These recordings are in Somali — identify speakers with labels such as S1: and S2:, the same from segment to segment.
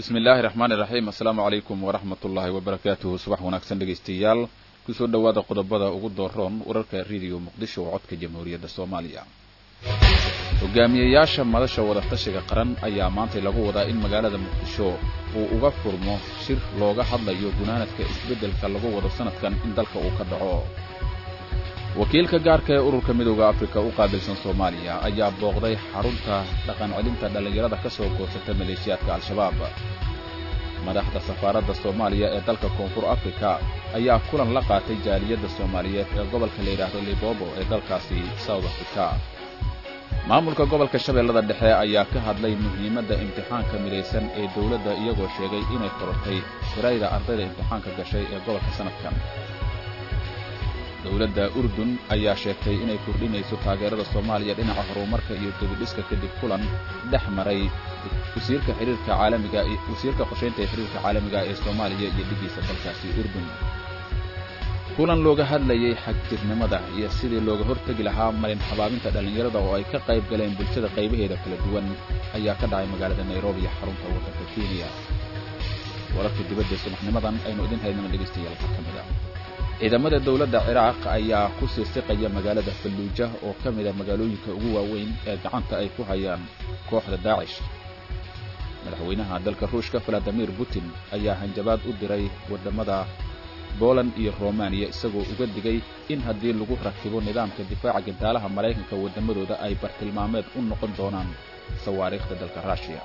S1: bismi illaahi raxmaani raxiim assalaamu calaykum waraxmat ullaahi wabarakaatuhu subax wanaagsan dhegaystayaal kusoo dhowaada qodobada ugu dooroon wararka rediyo muqdisho oo codka jamhuuriyadda soomaaliya hogaamiyeyaasha madasha wadatashiga qaran ayaa maantay lagu wadaa in magaalada muqdisho uu uga furmo shir looga hadlayo gunaanadka isbeddelka lagu wado sanadkan in dalka uu ka dhaco wakiilka gaarka ee ururka midooda afrika u qaabilsan soomaaliya ayaa booqday xarunta dhaqan celinta dhallinyarada ka soo goosata maleeshiyaadka al-shabaab madaxda safaaradda soomaaliya ee dalka koonfur afrika ayaa kulan la qaatay jaaliyadda soomaaliyeed ee gobolka la yidhaahdo libobo ee dalkaasi south africa maamulka gobolka shabeellada dhexe ayaa ka hadlay muhiimadda imtixaanka midaysan ee dowladda iyagoo sheegay inay korortay tirayda ardayda imtixaanka gashay ee gobolka sanadkan dowladda urdun ayaa sheegtay inay kordhinayso taageerada soomaaliya dhinaca horumarka iyo debidhiska kadib kulan dhex maray wasiirka xiriirka caalamiga wasiirka qorshaynta ee xiriirka caalamiga ee soomaaliya iyo dhigiisa dalkaasi urdun kulan looga hadlayay xagjirnimada iyo sidii looga hortegi lahaa marin habaabinta dhallinyarada oo ay ka qayb galeen bulshada qaybaheeda kala duwan ayaa ka dhacay magaalada nairobi iyo xarunta waddanka kenya wararka dibadda subaxnimadan aynu idin haynana dhegaystayaal waxaa ka mid a ciidamada dowladda ciraaq ayaa ku sii siqaya magaalada falluuja oo ka mida magaalooyinka ugu waaweyn ee gacanta ay ku hayaan kooxda daacish madaxweynaha dalka ruushka valadimir putin ayaa hanjabaad u diray waddamada boland iyo romaniya isagoo uga digay in haddii lagu rakibo nidaamka difaaca gantaalaha maraykanka waddamadooda ay bartilmaameed u noqon doonaan sawaariikhda dalka ruushiya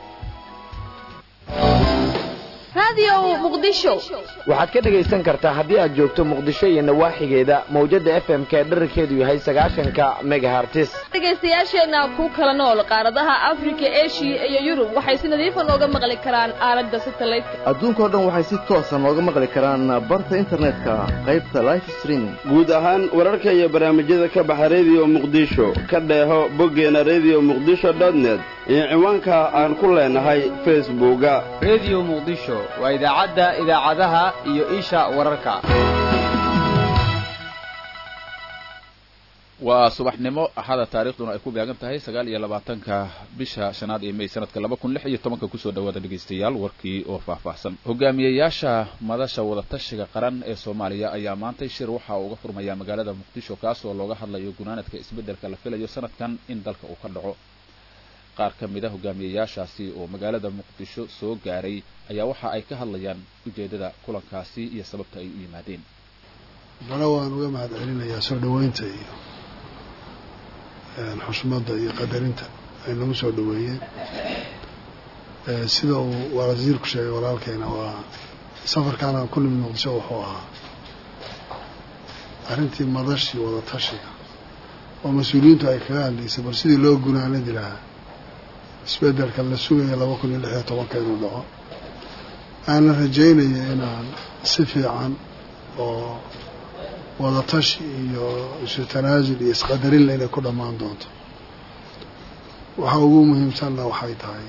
S2: waxaad ka dhegaysan kartaa haddii aad joogto muqdisho iyo nawaaxigeeda mawjadda f m k dherarkeedu yahay sagaashanka megahartis
S3: dhegaystayaasheenna ku kala nool qaaradaha afrika eshiya iyo yurub waxay si nadiifa nooga maqli karaan aalada satelliteka
S4: adduunkao dhan waxay si toosa nooga maqli karaan barta internetka qaybta life streaming
S5: guud ahaan wararka iyo barnaamijyada ka baxa rediyo muqdisho ka dheeho boggeena rediyo muqdisho dotnet iyo ciwaanka aan ku leenahay facebooka
S6: rediyo muqdisho waa idaacadda idaacadaha iyo isha wararka
S1: waa subaxnimo axada taarikhduna ay ku beegan tahay sagaal iyo labaatanka bisha shanaad ee may sanadka laba kun lix iyo tobanka kusoo dhawaada dhegaystayaal warkii oo faahfaahsan hogaamiyeyaasha madasha wadatashiga qaran ee soomaaliya ayaa maantay shir waxaa uga furmaya magaalada muqdisho kaasoo looga hadlayo gunaanadka isbeddelka la filayo sanadkan in dalka uu ka dhaco qaar ka mid a hogaamiyeyaashaasi oo magaalada muqdisho soo gaaray ayaa waxa ay ka hadlayaan ujeeddada kulankaasi iyo sababta ay u yimaadeen
S7: bale waan uga mahad celinayaa soo dhoweynta iyo xushmadda iyo qadarinta ay nagu soo dhoweeyeen sida uu wasiirku sheegay walaalkeena waa safarkaana ku nimid muqdisho wuxuu ahaa arrintii madashii wadatashiga oo mas-uuliyiintu ay kaga hadlaysay bal sidii loo gunaanadi lahaa isbeddelka la sugaya laba kun iyo lix iyo tobanka inuu dhaco aana rajaynaya inaan si fiican oo wadatashi iyo isu tanaasul iyo isqadarinle inay ku dhammaan doonto waxa ugu muhiimsanna waxay tahay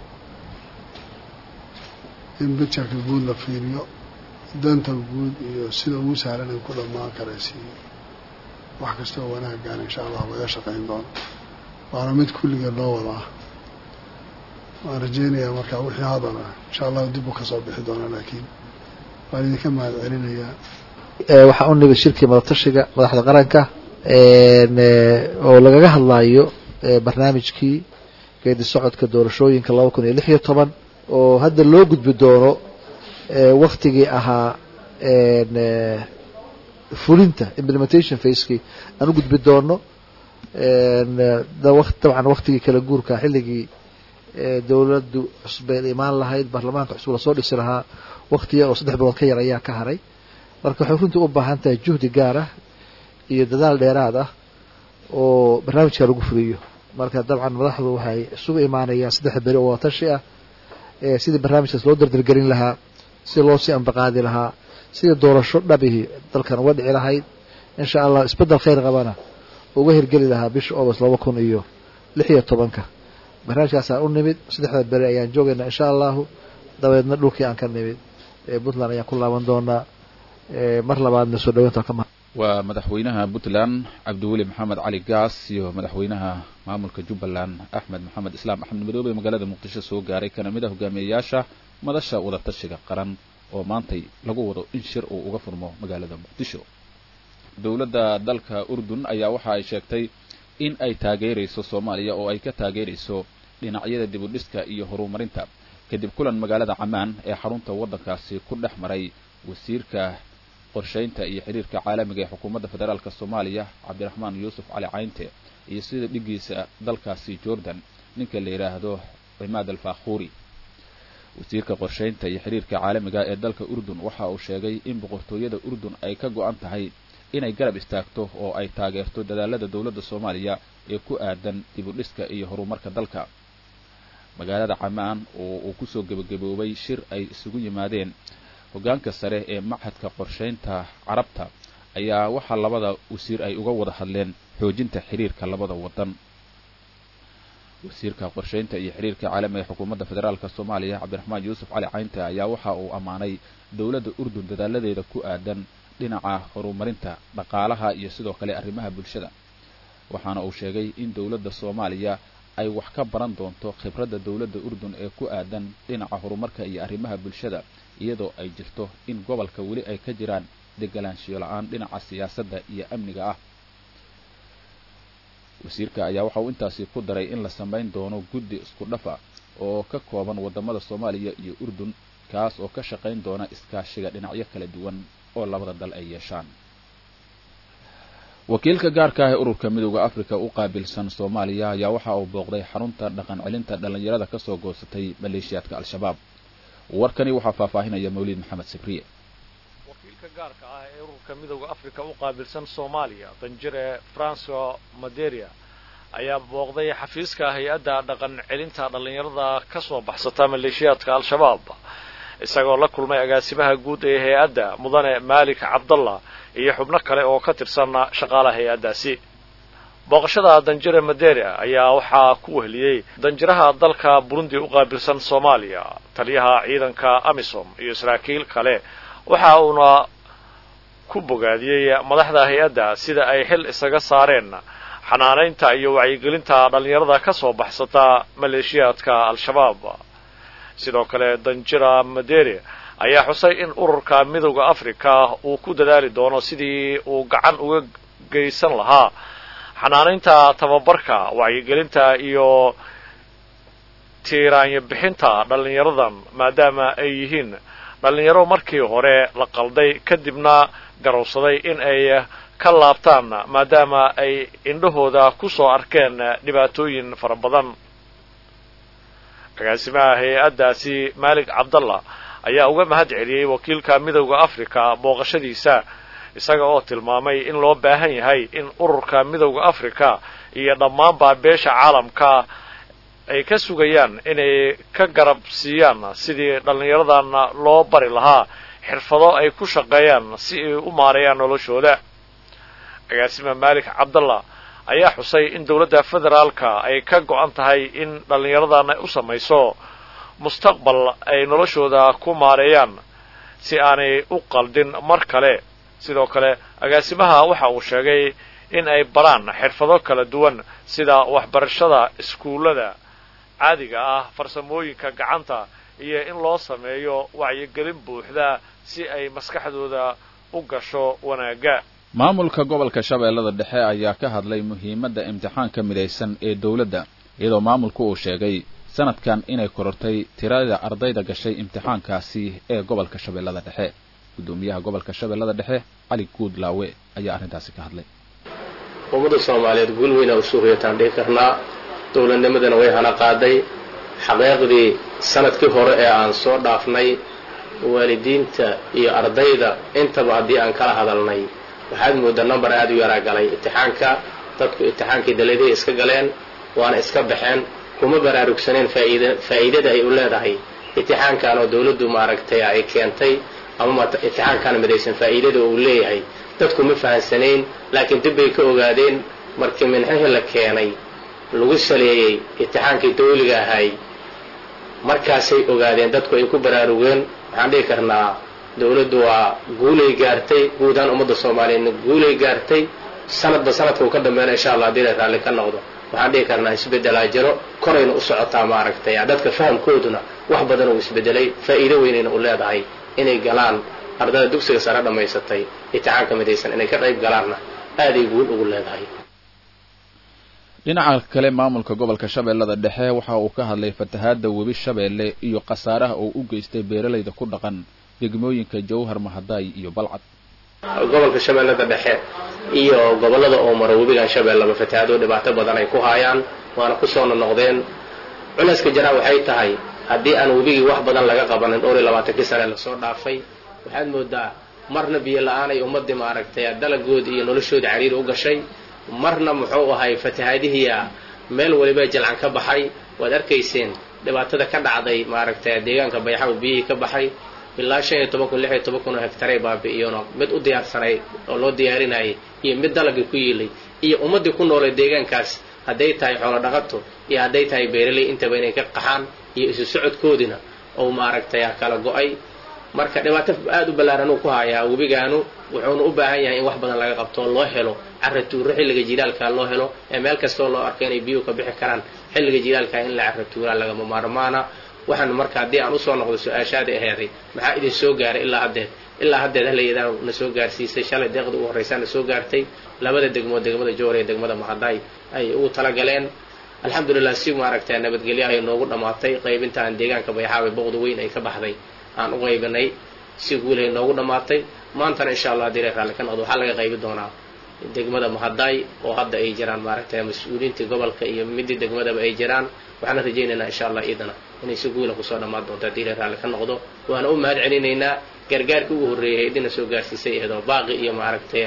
S7: in bijarka guud la fiiriyo danta guud iyo sida ugu sahlan ay ku dhammaan karaysiiyo wax kasta oo wanaaggaan insha allah laga shaqayn doono waana mid kulligeed loo wadaa waan rajaynayaa markaa wixii hadala insha allahu dib u kasoo bixi doona laakiin waan idinka mahad celinayaa
S8: waxaa u nimid shirkii madatashiga madaxda qaranka oo lagaga hadlayo barnaamijkii geedi socodka doorashooyinka laba kun iyo lix iyo toban oo hadda loo gudbi doono waktigii ahaa fulinta implementation facekii aan u gudbi doono dabcan waktigii kala guurka xilligii dowladdu cusbeed imaan lahayd baarlamaanka cusub lasoo dhisi lahaa wakti yar oo saddex bilood ka yar ayaa ka haray marka waxay runtii u baahan tahay juhdi gaar ah iyo dadaal dheeraad ah oo barnaamijka lagu fuliyo marka dabcan madaxdu waxay isugu imaanayaan saddex beri oo wadatashi ah sidii barnaamijkaas loo dardargelin lahaa si loo sii ambaqaadi lahaa sidii doorasho dhabihii dalkan uga dhici lahayd insha allah isbeddel khayr qabana uga hirgeli lahaa bisha august laba kun iyo lix iyo tobanka barnaamijkaasaan u nimid saddexda beri ayaan joogaynaa insha allahu dabeedna dhulkii aan ka nimid puntland ayaan ku laaban doonaa mar labaadna soo dhaweynta ka ma
S1: waa madaxweynaha puntland cabdiweli maxamed cali gaas iyo madaxweynaha maamulka jubbaland axmed maxamed islaam axmed madoobe magaalada muqdisho soo gaaray kana mid a hogaamiyayaasha madasha wadatashiga qaran oo maantay lagu wado in shir uu uga furmo magaalada muqdisho dowladda dalka urdun ayaa waxa ay sheegtay in ay taageerayso soomaaliya oo ay ka taageerayso dhinacyada dibudhiska iyo horumarinta kadib kulan magaalada camaan ee xarunta waddankaasi ku dhex maray wasiirka qorshaynta iyo xiriirka caalamiga ee xukuumadda federaalk soomaaliya cabdiraxmaan yuusuf cali caynte iyo sida dhigiisa dalkaasi jordan ninka la yidhaahdo cimaad alfakhuuri wasiirka qorshaynta iyo xiriirka caalamiga ee dalka urdun waxa uu sheegay in boqortooyada urdun ay ka go-an tahay inay garab istaagto oo ay taageerto dadaalada dowladda soomaaliya ee ku aadan dibudhiska iyo horumarka dalka magaalada camaan oo uu kusoo gebagaboobay shir ay isugu yimaadeen hoggaanka sare ee machadka qorshaynta carabta ayaa waxaa labada wasiir ay uga wada hadleen xoojinta xiriirka labada waddan wasiirka qorshaynta iyo xiriirka caalamiga ee xukuumadda federaalk soomaaliya cabdiraxmaan yuusuf cali caynte ayaa waxa uu ammaanay dowladda urdun dadaaladeeda ku aadan dhinaca horumarinta dhaqaalaha iyo sidoo kale arrimaha bulshada waxaana uu sheegay in dowladda soomaaliya ay wax ka baran doonto khibradda dowladda urdun ee ku aadan dhinaca horumarka iyo arrimaha bulshada iyadoo ay jirto in gobolka weli ay ka jiraan deganaanshiyo la-aan dhinaca siyaasadda iyo amniga ah wasiirka ayaa waxa uu intaasi ku daray in la samayn doono guddi isku dhafa oo ka kooban waddamada soomaaliya iyo urdun kaas oo ka shaqayn doona iskaashiga dhinacyo kala duwan oo labada dal ay yeeshaan wakiilka gaarka ah ee ururka midooda africa u qaabilsan soomaaliya ayaa waxa uu booqday xarunta dhaqan celinta dhallinyarada kasoo goosatay maleeshiyaadka al-shabaab warkani waxaa faahfaahinaya mawlid maxamed sibriye
S9: wakiilka gaarka ah ee ururka midooda africa u qaabilsan soomaaliya danjire franco maderia ayaa booqday xafiiska hay-adda dhaqan celinta dhallinyarada ka soo baxsata maleeshiyaadka al-shabaab isagoo la kulmay agaasimaha guud ee hay-adda mudane maalik cabdallah iyo xubno kale oo ka tirsan shaqaalaha hay-addaasi booqashada danjire maderia ayaa waxaa ku wehliyey danjiraha dalka burundi u qaabilsan soomaaliya taliyaha ciidanka amisom iyo saraakiil kale waxa uuna ku bogaadiyey madaxda hay-adda sida ay xil isaga saareen xanaanaynta iyo wacyigelinta dhallinyarada ka soo baxsata maleeshiyaadka al-shabaab sidoo kale danjira maderi ayaa xusay in ururka midowda africa uu ku dadaali doono sidii uu gacan uga geysan lahaa xanaanaynta tababarka wacyigelinta iyo tiiraanyo bixinta dhallinyaradan maadaama ay yihiin dhallinyaro markii hore la qalday kadibna garowsaday in ay ka laabtaan maadaama ay indhahooda ku soo arkeen dhibaatooyin fara badan agaasimaha hay-addaasi maalik cabdallah ayaa uga mahad celiyey wakiilka midowda africa booqashadiisa isaga oo tilmaamay in loo baahan yahay in ururka midowda africa iyo dhammaanba beesha caalamka ay ka sugayaan inay ka garab siiyaan sidii dhallinyaradan loo bari lahaa xirfado ay ku shaqeeyaan si ay u maareeyaan noloshooda agaasima maalik cabdallah ayaa xusay in dowladda federaalka ay ka go-an tahay in dhallinyaradan ay u samayso mustaqbal ay noloshooda ku maareeyaan si aanay u qaldin mar kale sidoo kale agaasimaha waxa uu sheegay in ay baraan xirfado kala duwan sida waxbarashada iskuullada caadiga ah farsamooyinka gacanta iyo in loo sameeyo wacyigelin buuxda si ay maskaxdooda u gasho wanaagga
S1: maamulka gobolka shabeellada dhexe ayaa ka hadlay muhiimadda imtixaanka midaysan ee dowladda iyadoo maamulku uu sheegay sanadkan inay korortay tirada ardayda gashay imtixaankaasi ee gobolka shabeellada dhexe guddoomiyaha gobolka shabeellada dhexe cali guud laawe ayaa arrintaasi ka hadlay
S10: ummadda soomaaliyeed guul weynaa u suuqyataan dhihi karnaa dowladnimadana way hana qaaday xaqeeqdii sanadkii hore ee aan soo dhaafnay waalidiinta iyo ardayda intaba haddii aan kala hadalnay waxaad mooddaa number aada u yaraa galay imtixaanka dadku imtixaankii daladay iska galeen waana iska baxeen kuma baraarugsaneen faaid faa'iidada ay u leedahay imtixaankan oo dawladdu maaragtay ay keentay ama imtixaankan midaysan faa'iidada uu leeyahay dadku ma fahansanayn laakiin dib bay ka ogaadeen markii minxihii la keenay lagu saleeyey imtixaankii dawliga ahay markaasay ogaadeen dadku ay ku baraarugeen waxaan dhihi karnaa dowladdu waa guulay gaartay guud ahaan ummadda soomaaliyeedna guulay gaartay sanadba sanadka uu ka dambeena insha allah haddii la raalli ka noqdo waxaan dhihi karnaa isbeddelaa jiro korayna u socotaa maaragtay dadka fahamkooduna wax badan uu isbedelay faa'iido weynayna u leedahay inay galaan ardada dugsiga sare dhammaysatay imtixaanka midaysan inay ka qayb galaanna aaday guul ugu leedahay
S1: dhinaca kale maamulka gobolka shabeellada dhexe waxa uu ka hadlay fatahaadda webi shabeelle iyo khasaaraha uu u geystay beeralayda ku dhaqan degmooyinka jawhar mahadaay iyo balcad
S10: gobolka shabeellada dhexe iyo gobollada oo mara webigan shabeellaba fatahaado dhibaato badan ay ku haayaan waana ku soo nonoqdeen culayska jaraa waxay tahay haddii aan webigii wax badan laga qabanin dhowr iyo labaatankii sane lasoo dhaafay waxaad moodaa marna biyo la-aan ay ummadii maaragtay dalagoodi iyo noloshooda cariiri u gashay marna muxuu ahay fatahaadihiia meel waliba jalcan ka baxay waad arkayseen dhibaatada ka dhacday maaragtay deegaanka bayxaw biyihii ka baxay ilaa shan iyo toban kun lix iyo toban kun oo hektaray baabi'iyeenoo mid u diyaarsanay oo loo diyaarinayay iyo mid dalagii ku yiilay iyo ummaddii ku noolay deegaankaas hadday tahay xoolo dhaqato iyo hadday tahay beeraley intaba inay ka qaxaan iyo isu socodkoodina oo maaragtay kala go-ay marka dhibaato aada u ballaaran uu ku hayaa webigaanu wuxuuna u baahan yahay in wax badan laga qabto oo loo helo carra tuuro xilliga jilaalka loo helo ee meel kastoo loo arko inay biyuhu ka bixi karaan xilliga jilaalka in la carra tuuraa lagama maarmaana waxaan marka haddii aan usoo noqdo su-aashaadii aheeday maxaa idin soo gaaray ilaa haddeed ilaa haddeed halayadaan na soo gaarsiisay shalay deeqda ugu horraysaa na soo gaartay labada degmood degmada joor iyo degmada mahadaay ay ugu talagaleen alxamdulilah si maaragtay nabadgelyo ay noogu dhammaatay qaybintaan deegaanka bayxaawe boqda weyn ay ka baxday aan u qaybinay si guulay noogu dhammaatay maantana insha allah haddii la raalli ka noqdo waxaa laga qaybi doonaa degmada mahadaay oo hadda ay jiraan maaragtay mas-uuliyiintii gobolka iyo midii degmadaba ay jiraan waxaana rajaynaynaa insha allah iidana inay si guula kusoo dhammaan doonto haddii la raalli ka noqdo waana u mahad celinaynaa gargaarkii ugu horreeyay idina soo gaarsiisay eedoo baaqi iyo maaragtay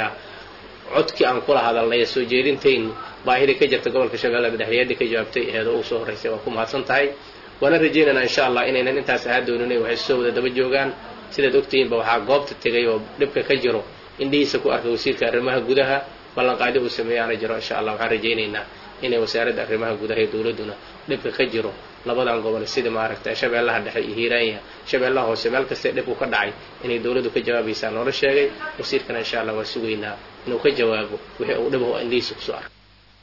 S10: codkii aan kula hadalnay soo jeedintayn baahidii ka jirta gobolka shabeellada dhexdeedii ka jawaabtay eedoo ugu soo horraysay waa ku mahadsan tahay waana rajaynaynaa insha allah inaynan intaas ahaa doonin waxay soo wada daba joogaan sidaad ogtihiinba waxaa goobta tegay oo dhibka ka jiro indhihiisa ku arkay wasiirka arrimaha gudaha ballanqaadi uu sameeyaana jiro insha allah waxaan rajaynaynaa inay wasaaradda arrimaha gudaha iyo dowladduna dhibka ka jiro labadan gobol sida maaragtay shabeellaha dhexe iyo hiiraanya shabeellaha hoose meel kastee dhibku ka dhacay inay dowladdu ka jawaabaysaa noola sheegay wasiirkana insha allah waa sugaynaa inuu ka jawaabo wixii uu dhibaho indhihiisa kusoo arkay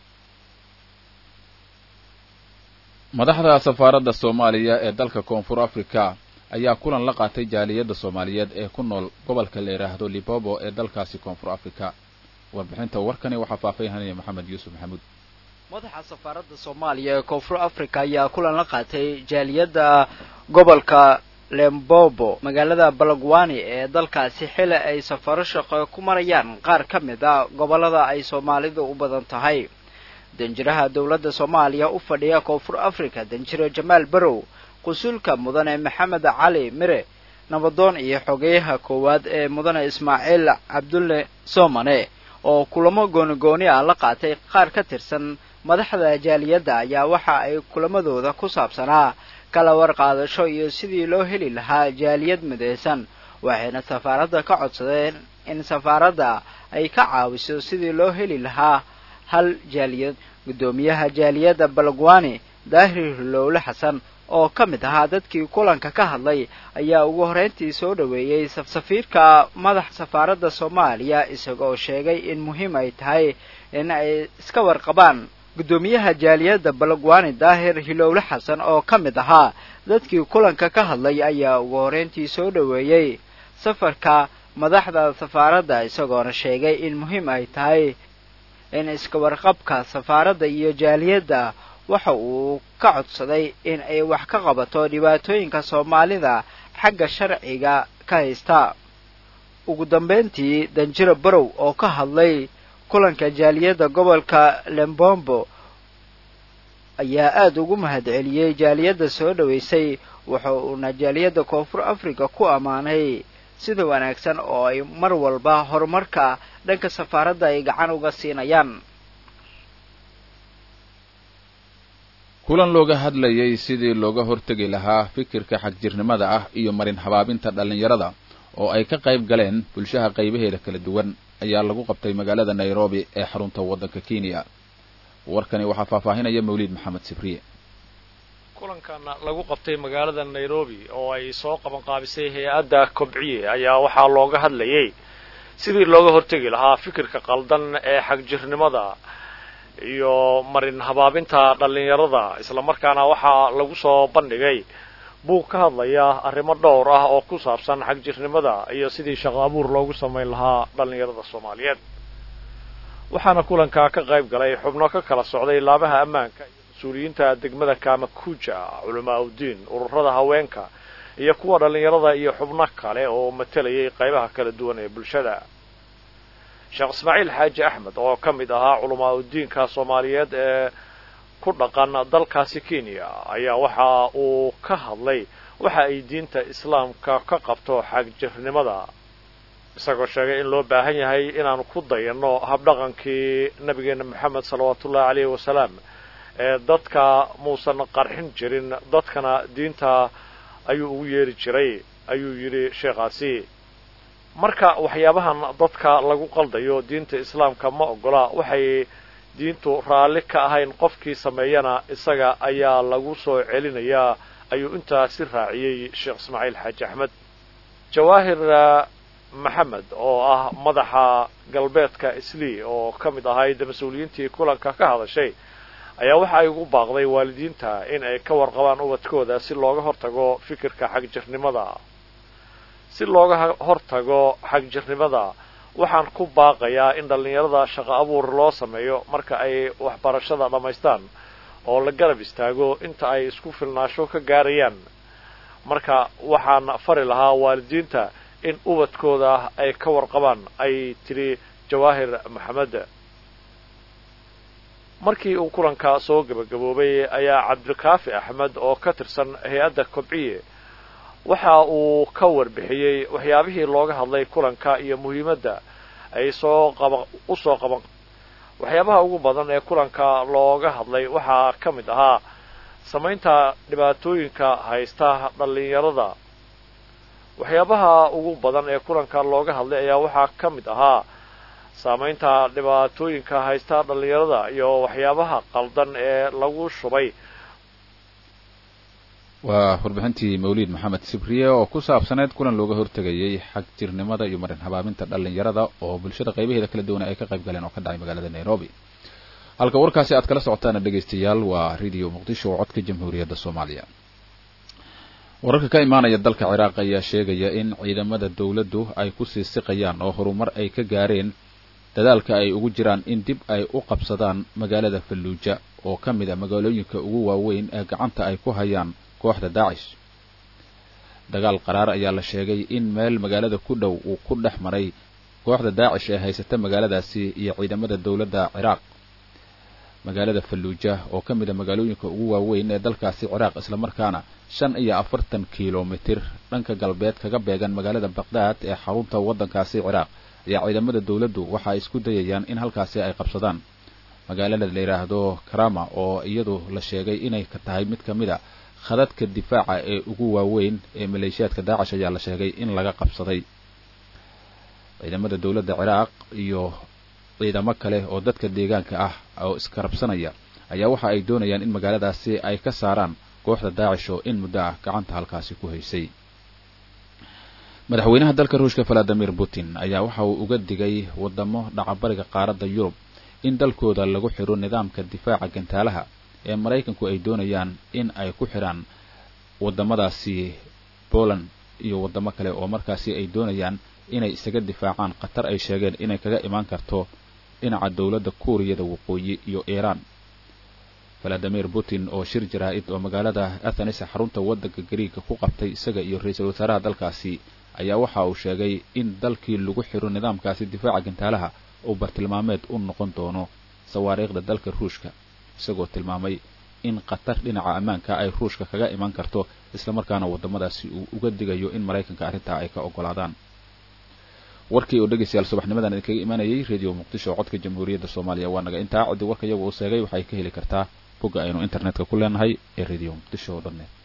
S1: madaxda safaaradda soomaaliya ee dalka koonfur africa ayaa kulan la qaatay jaaliyadda soomaaliyeed ee ku nool gobolka la yidhaahdo libobo ee dalkaasi koonfur africa warbixinta warkani waxaa faahfaahinaya maxamed yuusuf maxamuud
S11: madaxa safaaradda soomaaliya ee koonfur africa ayaa kulan la qaatay jaaliyadda gobolka lembobo magaalada balagwani ee dalkaasi xili ay safaro shaqo ku marayaan qaar ka mid a gobollada ay soomaalidu u badan tahay danjiraha dowladda soomaaliya u fadhiya koonfur africa danjire jamaal barow qusulka mudane maxamed cali mire nabadoon iyo xogeyaha koowaad ee mudane ismaaciil cabdulle soomane oo kulamo gooni-gooni ah la qaatay qaar ka tirsan madaxda jaaliyadda ayaa waxa ay kulamadooda ku saabsanaa kala warqaadasho iyo sidii loo heli lahaa jaaliyad midaysan waxayna safaaradda ka codsadeen in safaaradda ay ka caawiso sidii loo heli lahaa hal jaaliyad guddoomiyaha jaaliyadda balagwani daahir lowle xasan oo ka mid ahaa dadkii kulanka ka hadlay ayaa ugu horreyntii soo dhoweeyey safiirka madaxa safaaradda soomaaliya isagoo sheegay in muhiim ay tahay in ay iska warqabaan guddoomiyaha jaaliyadda balagwani daahir hilowle xasan oo ka mid ahaa dadkii kulanka ka hadlay ayaa ugu horreyntii soo dhoweeyey safarka madaxda safaaradda isagoona sheegay in muhiim ay tahay in iska warqabka safaaradda iyo jaaliyadda waxa uu ka codsaday in ay wax ka qabato dhibaatooyinka soomaalida xagga sharciga ka haysta ugu dambeyntii danjiro barow oo ka hadlay kulanka jaaliyadda gobolka lembombo ayaa aada ugu mahadceliyey jaaliyadda soo dhoweysay waxa uuna jaaliyadda koonfur africa ku ammaanay sida wanaagsan oo ay mar walba horumarka dhanka safaaradda ay gacan uga siinayaan
S1: kulan looga hadlayay sidii looga hortegi lahaa fikirka xagjirnimada ah iyo marin habaabinta dhallinyarada oo ay ka qayb galeen bulshaha qaybaheeda kala duwan ayaa lagu qabtay magaalada nairobi ee xarunta waddanka kenya warkani waxaa faahfaahinaya mawliid maxamed sibriye
S9: kulankan lagu qabtay magaalada nairobi oo ay soo qabanqaabisay hay-adda kobciye ayaa waxaa looga hadlayay sidii looga hortegi lahaa fikirka qaldan ee xagjirnimada iyo marin habaabinta dhallinyarada islamarkaana waxaa lagu soo bandhigay buug ka hadlaya arrimo dhowr ah oo ku saabsan xagjirnimada iyo sidii shaqo abuur loogu samayn lahaa dhallinyarada soomaaliyeed waxaana kulankaa ka qayb galay xubno ka kala socday laabaha ammaanka iyo mas-uuliyiinta degmada kamakuja culamaa udiin ururada haweenka iyo kuwa dhallinyarada iyo xubno kale oo matalayay qaybaha kala duwan ee bulshada sheekh ismaaciil xaaji axmed oo ka mid ahaa culamaa udiinka soomaaliyeed ee ku dhaqan dalkaasi kenya ayaa waxa uu ka hadlay waxa ay diinta islaamka ka qabto xagjirnimada isagoo sheegay in loo baahan yahay inaanu ku dayanno habdhaqankii nabigeena moxamed salawaatuullahi caleyhi wasalaam ee dadka muusan qarxin jirin dadkana diinta ayuu ugu yeeri jiray ayuu yidhi sheekhaasi marka waxyaabahan dadka lagu qaldayo diinta islaamka ma ogola waxay diintu raalli ka ahayn qofkii sameeyana isaga ayaa lagu soo celinayaa ayuu intaasi raaciyey sheekh ismaaciil xaaji axmed jawaahir maxamed oo ah madaxa galbeedka islii oo ka mid ahayd mas-uuliyiintii kulanka ka hadashay ayaa waxa ay ugu baaqday waalidiinta in ay ka warqabaan ubadkooda si looga hortago fikirka xagjirnimada si looga hortago xagjirnimada waxaan ku baaqayaa in dhallinyarada shaqo abuur loo sameeyo marka ay waxbarashada dhammaystaan oo la garab istaago inta ay isku filnaasho ka gaarayaan marka waxaan fari lahaa waalidiinta in ubadkooda ay ka warqabaan ay tidhi jawaahir maxamed markii uu kulanka soo gebagaboobay ayaa cabdikaafi axmed oo ka tirsan hay-adda kobciye waxa uu ka warbixiyey waxyaabihii looga hadlay kulanka iyo muhiimadda ay soo qaba u soo qaban waxyaabaha ugu badan ee kulanka looga hadlay waxaa ka mid ahaa samaynta dhibaatooyinka haysta dhallinyarada waxyaabaha ugu badan ee kulanka looga hadlay ayaa waxaa ka mid ahaa saamaynta dhibaatooyinka haysta dhallinyarada iyo waxyaabaha qaldan ee lagu shubay
S1: waa warbixintii mawliid maxamed sibriye oo ku saabsaneyd kulan looga hortegayay xagjirnimada iyo marin habaabinta dhallinyarada oo bulshada qaybaheeda kala duwan ay ka qayb galeen oo ka dhacay magaalada nairobi halka warkaasi aad kala socotaana dhegaystayaal waa radio muqdisho oo codka jamhuuriyadda soomaaliya wararka ka imaanaya dalka ciraaq ayaa sheegaya in ciidamada dowladdu ay kusii siqayaan oo horumar ay ka gaareen dadaalka ay ugu jiraan in dib ay u qabsadaan magaalada falluuja oo ka mid a magaalooyinka ugu waaweyn ee gacanta ay ku hayaan kooxda daacish dagaal qaraar ayaa la sheegay in meel magaalada ku dhow uu ku dhex maray kooxda daacish ee haysata magaaladaasi iyo ciidamada dowladda ciraaq magaalada falluuja oo ka mid a magaalooyinka ugu waaweyn ee dalkaasi ciraaq islamarkaana shan iyo afartan kilomitir dhanka galbeed kaga beegan magaalada baqdaad ee xarunta waddankaasi ciraaq ayaa ciidamada dowladdu waxa ay isku dayayaan in halkaasi ay qabsadaan magaalada la yidhaahdo karama oo iyadu la sheegay inay ka tahay mid ka mid a khadadka difaaca ee ugu waaweyn ee maleeshiyaadka daacish ayaa la sheegay in laga qabsaday ciidamada dowladda ciraaq iyo ciidamo kale oo dadka deegaanka ah oo iskarabsanaya ayaa waxa ay doonayaan in magaaladaasi ay ka saaraan kooxda daacish oo in muddo ah gacanta halkaasi ku haysay madaxweynaha dalka ruushka valadimir putin ayaa waxa uu uga digay wadamo dhacabariga qaaradda yurub in dalkooda lagu xidho nidaamka difaaca gantaalaha ee maraykanku ay doonayaan in ay ku xidhaan waddamadaasi poland iyo waddamo kale oo markaasi ay doonayaan inay isaga difaacaan khatar ay sheegeen inay kaga imaan karto dhinaca dowladda kuuriyada waqooyi iyo iiraan valadimir putin oo shir jaraa-id oo magaalada athenis xarunta waddanka gariiga ku qabtay isaga iyo ra-iisul wasaaraha dalkaasi ayaa waxa uu sheegay in dalkii lagu xidho nidaamkaasi difaaca gantaalaha uu bartilmaameed u noqon doono sawaariikhda dalka ruushka isagoo tilmaamay in khatar dhinaca ammaanka ay ruushka kaga iman karto islamarkaana waddamadaasi uu uga digayo in maraykanka arrintaa ay ka oggolaadaan warkii oo dhegaystayaal subaxnimadan idinkaga imanayay radio muqdisho codka jamhuuriyadda soomaaliya waa naga intaa ciddi warka iyagu uu seegay waxay ka heli kartaa bogga aynu internetka ku leenahay ee radio muqdisho o dhan net